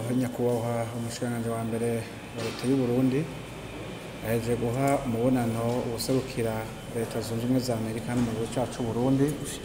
nyakubahwa umushikiranganji wa mbere wa leta y'u Burundi aheje guha umubonano uwuserukira leta zunze ubumwe za Amerika hano mu gihugu cacu Burundi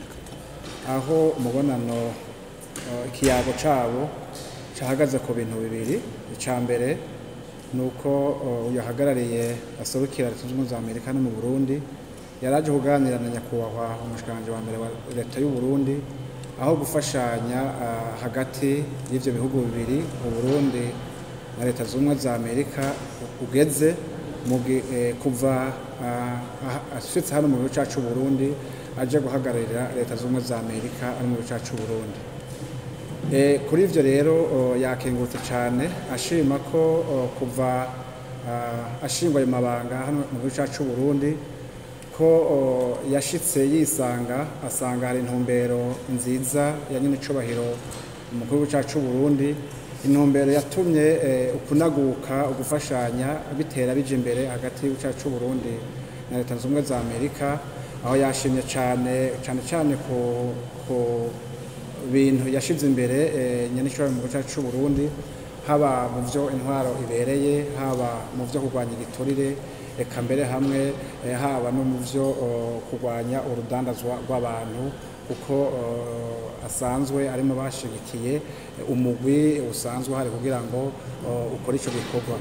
aho umubonano eh, ikiyago cabo cahagaze ku bintu bibiri ica mbere ni uko eh, uyu ahagarariye aserukira leta zunze ubumwe za Amerika hano mu Burundi yaraje kuganira na nyakubahwa umushikiranganji wa mbere wa leta y'u Burundi aho gufashanya ah, hagati y'ivyo bihugu bibiri Uburundi na leta zunze ubumwe za Amerika ugeze mu gi- eh, kuva ah, ah- ashitse hano mu gihugu cacu Burundi aje guhagararira leta zunze ubumwe za Amerika ari mu gihugu cacu Burundi Eh, kuri ivyo rero oh, yakengurutse cane ashima ko oh, kuva ah, ashingwa ayo mabanga hano mu gihugu cacu Burundi ko oh, yashitse yisanga asanga hari intumbero nziza ya nyine icubahiro mu gihugu cacu Burundi intumbero yatumye eh, ukunaguka ugufashanya bitera bija imbere hagati y'igihugu cacu Burundi na leta zunze ubumwe za Amerika aho yashimye cane cane cane ku, ku bintu yashize imbere eh, nyanicubahiro mu gihugu cacu c'u Burundi haba mu vyo intwaro ibereye haba mu vyo kurwanya igiturire eka mbere hamwe eh, haba no mu vyo oh, kurwanya urudandazwa rw'abantu kuko oh, asanzwe arimo bashigikiye eh, umugwi usanzwe hari kugira ngo oh, ukore ico gikorwa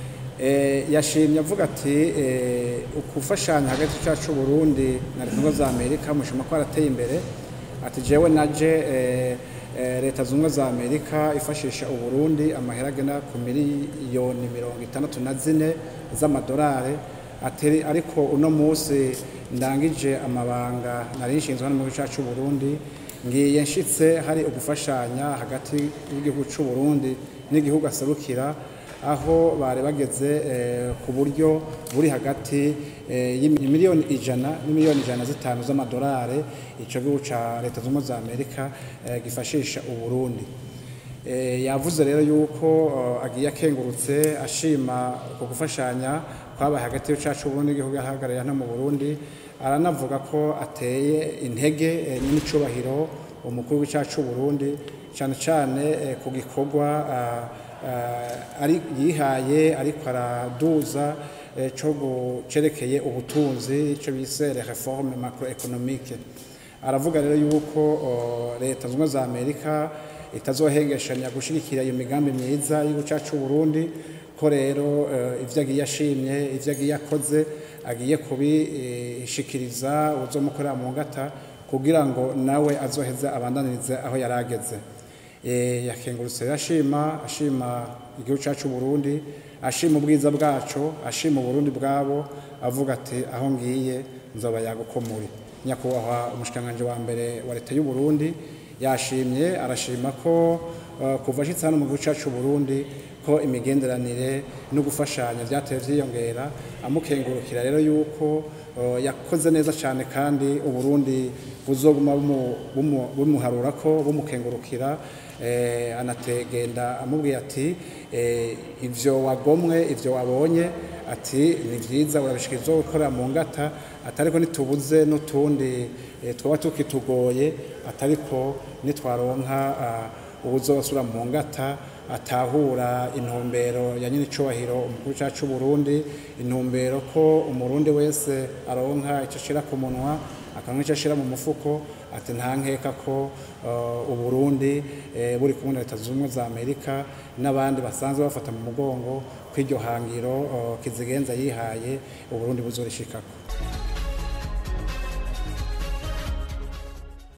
Eh, yashimye avuga ati eh, ukufashanya hagati cacu c'u Burundi na leta zunze ubumwe za Amerika mushima ko arateye imbere ati jewe naje eh, eh, leta zunze ubumwe za Amerika ifashisha Uburundi amahera agena ku miliyoni mirongo itandatu na zine z'amadolari ati ariko uno musi ndangije amabanga nari nshinzwe hano mu gihugu cacu c'u Burundi ngiye nshitse hari ugufashanya hagati y'igihugu c'u Burundi n'igihugu aserukira aho bari bageze eh, ku buryo buri hagati eh, y'imiliyoni ijana n'imiliyoni ijana na zitanu z'amadolari ico gihugu ca leta zunze ubumwe za Amerika eh, gifashisha Uburundi Eh, yavuze rero yuko eh, agiye akengurutse ashima ku gufashanya kwabaye hagati y'igihugu cacu Burundi n'igihugu yahagarariye hano mu Burundi aranavuga ko ateye intege eh, n'icubahiro umukuru w'icacu Burundi cane cane eh, ku gikorwa ah, ah, ari yihaye ariko araduza eh, co cerekeye ubutunzi ico bise les réformes macroéconomiques aravuga rero yuko oh, leta zunze ubumwe za Amerika itazohengeshanya gushigikira iyo migambi myiza y'igihugu cacu Burundi ko rero eh, ivyo agiye ashimye ivyo agiye akoze agiye kubishikiriza uzomukorera mu ngata kugira ngo nawe azoheze abandanirize aho yari ageze Eh, yakengurutse rero ashima ashima igihugu cacu Burundi ashima ubwiza bwaco ashima Uburundi bwabo avuga ati aho ngiye nzoba yagukomuri nyakubahwa umushikiranganji wa mbere wa leta y'u Burundi yashimye arashima ko uh, kuva ashitse hano mu gihugu cacu Burundi ko imigenderanire no gufashanya vyateye vyiyongera amukengurukira rero yuko uh, yakoze neza cane kandi Uburundi buzoguma bumu- bumu- bumuharura ko bumukengurukira eh, anategenda amubwiye ati eh, ivyo wagomwe ivyo wabonye ati ni vyiza urabishikiriza gukorera mu ngata atariko nitubuze n'utundi eh, twaba tukitugoye atariko nitwaronka uh, ubuzosura mu ngata atahura intumbero ya nyine icubahiro umukuru cacu Burundi intumbero ko umurundi wese aronka ico ashira ku munwa akanwa ico ashira mu mufuko ati nta nkeka ko uh, uburundi eh, buri kumwe na leta zunze ubumwe za amerika n'abandi basanzwe bafata mu mugongo ko iryo hangiro uh, kizigenza yihaye uburundi buzorishikako